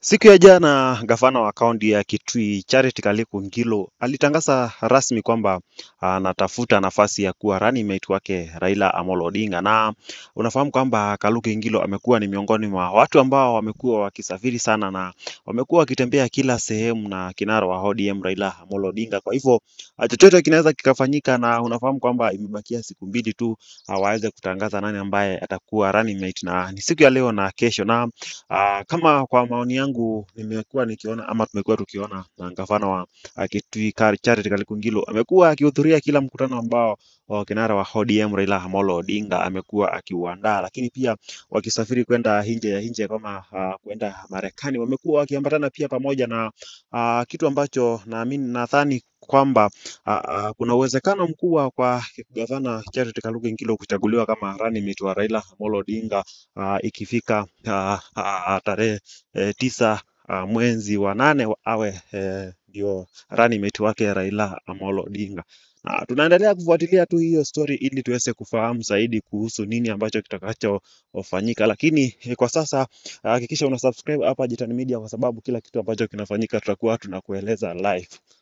Siku ya jana gavana wa kaunti ya Kitui Charity Kaliku Ngilo alitangaza rasmi kwamba anatafuta nafasi ya kuwa running mate wake Raila Amolo Odinga, na unafahamu kwamba Kaluku Ngilo amekuwa ni miongoni mwa watu ambao wamekuwa wakisafiri sana na wamekuwa wakitembea kila sehemu na kinara wa ODM Raila Amolo Odinga. Kwa hivyo ah, chochote kinaweza kikafanyika, na unafahamu kwamba imebakia siku mbili tu ah, waweze kutangaza nani ambaye atakuwa running mate, na ni siku ya leo na kesho na Ah, kama kwa maoni yangu nimekuwa nikiona ama tumekuwa tukiona na gavana wa ah, Kitui Kar- Charity Kaliku Ngilo amekuwa akihudhuria kila mkutano ambao wa kinara wa ODM Raila Amolo Odinga amekuwa akiuandaa, lakini pia wakisafiri kwenda nje ya nje kama ah, kwenda Marekani, wamekuwa wakiambatana pia pamoja na ah, kitu ambacho naamini nadhani kwamba ah, ah, kuna uwezekano mkubwa kwa gavana Charity Kaliku Ngilo kuchaguliwa kama running mate wa Raila Amolo Odinga ah, ikifika ah, ah, tarehe eh, tisa ah, mwezi wa nane wa- awe eh, ndio running mate wake Raila Amolo Odinga. Na tunaendelea kufuatilia tu hiyo story ili tuweze kufahamu zaidi kuhusu nini ambacho kitakachofanyika, lakini eh, kwa sasa hakikisha una subscribe hapa Jitan Media kwa sababu kila kitu ambacho kinafanyika tutakuwa tunakueleza live.